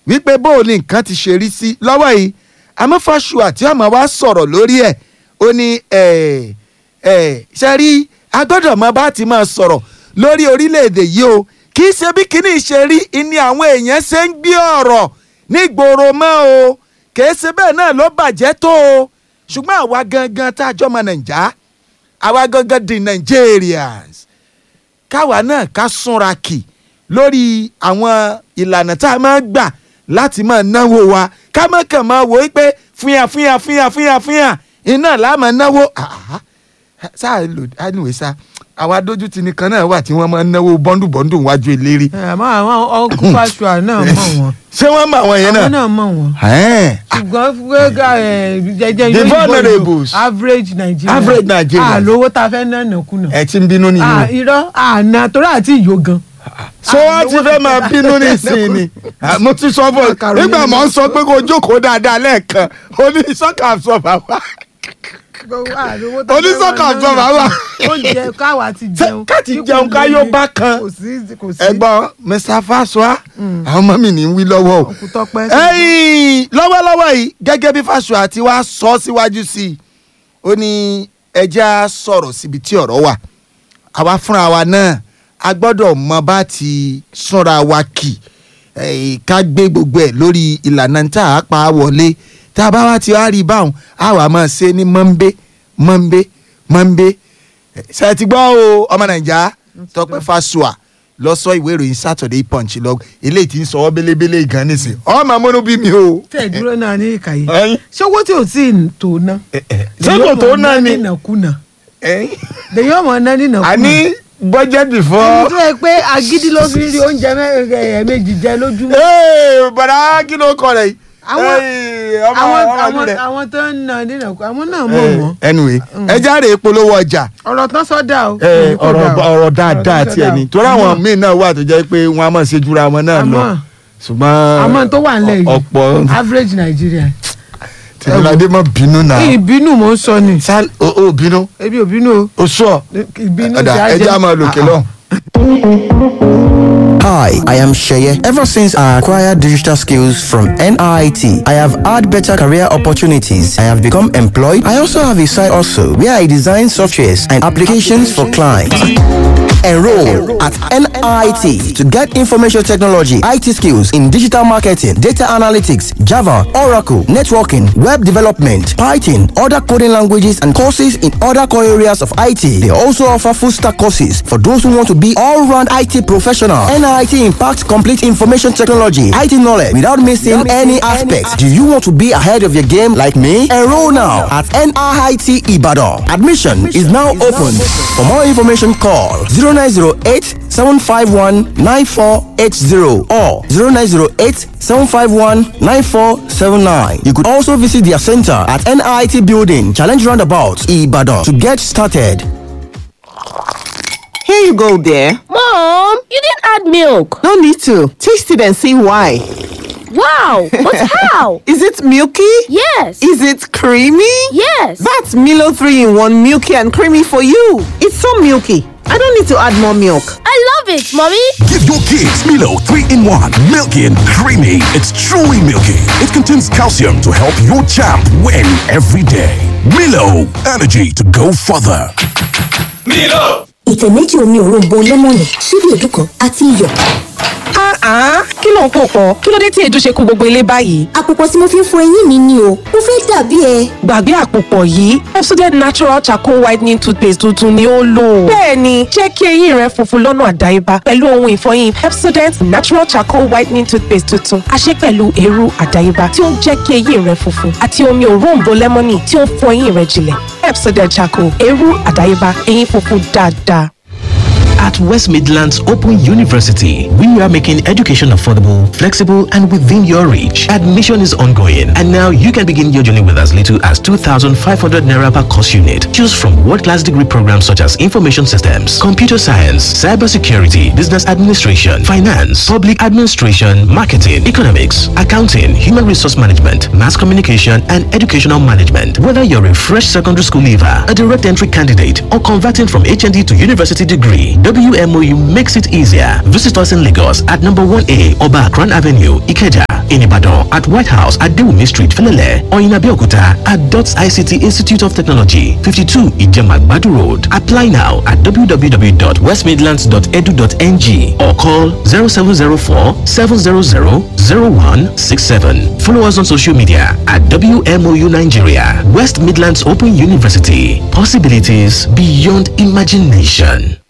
wípé bó o ní nǹkan ti ṣe rí sí lọ́wọ́ yìí amúfàṣùà tí ọmọ wa sọ̀rọ̀ lórí ẹ̀ ó ní ẹ̀ ẹ̀ ṣe rí agbọ́dọ̀ mọ bá ti máa sọ̀rọ̀ lórí orílẹ̀-èdè yìí o kì í ṣe bí kíní ṣe rí ni àwọn èèyàn ṣe ń gbé ọ̀rọ̀ nígboro mọ́ o kì í ṣe bẹ́ẹ̀ náà ló bàjẹ́ tó o ṣùgbọ́n àwa gangan tá a jọ mọ nàìjà àwa gangan di Nigerians káwa náà ká súnra kì lórí àwọn ìlànà tá a máa gbà láti máa náwó wa ká má kàn máa wò ó pé fúnyà fúnyà fúnyà fúnyà fúnyà iná là máa náwó àhá sáà lò anyway sá àwa dójútì nìkan náà wà tí wọ́n máa ń náwó bọ́ndù bọ́ndù wájú eléré àmọ́ àwọn ọkùnrin fàṣùà náà mọ̀ wọ́n ṣé wọ́n mọ àwọn yẹn àwọn náà. náà mọ̀ wọ́n Ẹ̀ẹ́n. ṣùgbọ́n gbẹ́gà jẹjẹ The yóò vulnerables. average Nigeria Average Nigerians. àlówó tá a fẹ́ ná nàkúnà ẹ ti ń bínú nìyí o. irọ́ àná torí àti ìyó gan. so wọ́n ti fẹ́ máa bínú nísìnyí ni Ah, mo ti sọ fún ọ Macaroni nígbà mọ̀ ń sọ pé kó jókòó dáadáa lẹ́ẹ̀kan oníṣọ́kà sọ bàbá Onísọ́kà sọ bàbá. oúnjẹ káwa ti jẹun ká ti jẹun ká yóò bá kan. kò sí kò sí ẹ̀gbọ́n Mr. Fasua àwọn ọmọ mi ní í wí lọ́wọ́ o. òkú tọpẹ. ẹ̀yìn lọ́wọ́lọ́wọ́ yìí gẹ́gẹ́ bí Fasua ti wá sọ síwájú sí i ó ní ẹja sọ̀rọ̀ síbi tí ọ̀rọ̀ wà àwa fúnra wa náà a gbọ́dọ̀ mọ bá ti súnra wa kì eh, ká gbé gbogbo ẹ̀ lórí ìlànà tá a pa á wọlé tá a bá wá ti wá rí i báwọn a wà máa ṣe ní mọ́ńbé mọ́ńbé mọ́ńbé Eh, ṣe ti gbọ́ o ọmọ nàìjà Tọ́pẹ́ Fasua lọ sọ ìwé ìròyìn Saturday Punch lọ eléyìí tí ń sọ ọ́ bélébélé gan nísìn ọmọ amúnú bí mi o. tẹ̀ dúró náà ní ìkàyé Ẹ̀yin. ṣé owó tí ò tí ì tó ná. ṣé kò tó náà ni nínàkúnà Ẹ̀yin. lèyí ọmọ ná nínàkúnà. àní budget ẹni before. tó yẹ pé agídí ló fi ń rí oúnjẹ ẹ̀ẹ̀mejì jẹ lójúmọ́. Ee, bọ̀dá kí ló kọ rẹ̀ yìí. Àwọn- Ee, ọmọ àwọn ọmọ ìlú àwọn rẹ̀. àwọn tó ń ná nínàkúnà àwọn náà mọ̀ wọ́n. anyway ẹ jáde ìpolówó ọjà ọ̀rọ̀ tán sọ́dà o. ẹ, Kò ọ̀rọ̀ dà o. ọ̀rọ̀ dáadáa tán tiẹ̀ sọ́dà ni o. torí àwọn Àmọ́- míì náà wà tó jẹ́ pé wọ́n á máa ṣe jura wọn náà lọ Àmọ́- ṣùgbọ́n àmọ́ tó wà nílẹ̀ yìí ọ̀pọ̀ average Nigeria. tìmíládé mọ̀ bínú náà ìbínú mò ń sọ ni sal o o bínú ebi ò bínú o o sọ ìbínú ọ̀dà ti á ẹjẹ́ àmọ́ lòkè lọ. Hi, I am Sheye. Ever since I acquired digital skills from NIT, I have had better career opportunities. I have become employed. I also have a side also where I design softwares and applications for clients. Enroll at NIT to get information technology, IT skills in digital marketing, data analytics, Java, Oracle, networking, web development, Python, other coding languages, and courses in other core areas of IT. They also offer full stack courses for those who want to be all round IT professional. NIT impacts complete information technology, IT knowledge without missing any aspect. Do you want to be ahead of your game like me? Enroll now at NIT Ibadan. Admission is now open. For more information, call 0908 751 9480 or 0908 751 9479. You could also visit their center at NIT Building, Challenge Roundabout, Ibadan to get started. Here you go, dear. Mom, you didn't add milk. No need to. Taste it and see why. Wow, but how? Is it milky? Yes. Is it creamy? Yes. That's Milo 3 in 1 milky and creamy for you. It's so milky. I don't need to add more milk. I love it, Mommy. Give your kids Milo 3 in 1. Milky and creamy. It's truly milky. It contains calcium to help your champ win every day. Milo, energy to go further. ìtẹ̀ méjì omi òróǹbó lẹ́mọ̀nì ṣíbí èédú kan àti iyọ̀. Ah, kí ló ń pò pọ̀? Kí ló dé tí èdè ṣe kó gbogbo ilé báyìí? àpòpọ̀ tí mo fi ń fọ eyín mi ni o mo fẹ́ dàbí ẹ. Gbàgbé àpòpọ̀ yìí, Pepsodent Natural Charcoal Whitening Toothpaste tuntun ni ó lò. Bẹ́ẹ̀ni, jẹ́ kí eyín rẹ funfun lọ́nà àdáyébá pẹ̀lú ohun ìfọyín Pepsodent Natural Charcoal Whitening Toothpaste tuntun. A ṣe pẹ̀lú eérú àdáyébá tí ó ń jẹ́ kí eyín rẹ funfun àti omi òróǹbó lẹ́mọ́nì tí ó ń fọ eyín rẹ jinlẹ̀. Pepsodent Charcoal, eérú àdáyébá, eyín funfun dáadáa. At West Midlands Open University, we are making education affordable, flexible, and within your reach. Admission is ongoing, and now you can begin your journey with as little as 2,500 naira per course unit. Choose from world-class degree programs such as information systems, computer science, cybersecurity, business administration, finance, public administration, marketing, economics, accounting, human resource management, mass communication, and educational management. Whether you're a fresh secondary school leaver, a direct entry candidate, or converting from HND to university degree, WMOU makes it easier. Visit us in Lagos at number 1A Oba Akran Avenue, Ikeja, in Ibadan at White House at Dewumi Street, Felele, or in Abeokuta at DOTS ICT Institute of Technology, 52 Ijemagbadu Road. Apply now at www.westmidlands.edu.ng or call 0704 700 0167. Follow us on social media at WMOU Nigeria, West Midlands Open University. Possibilities beyond imagination.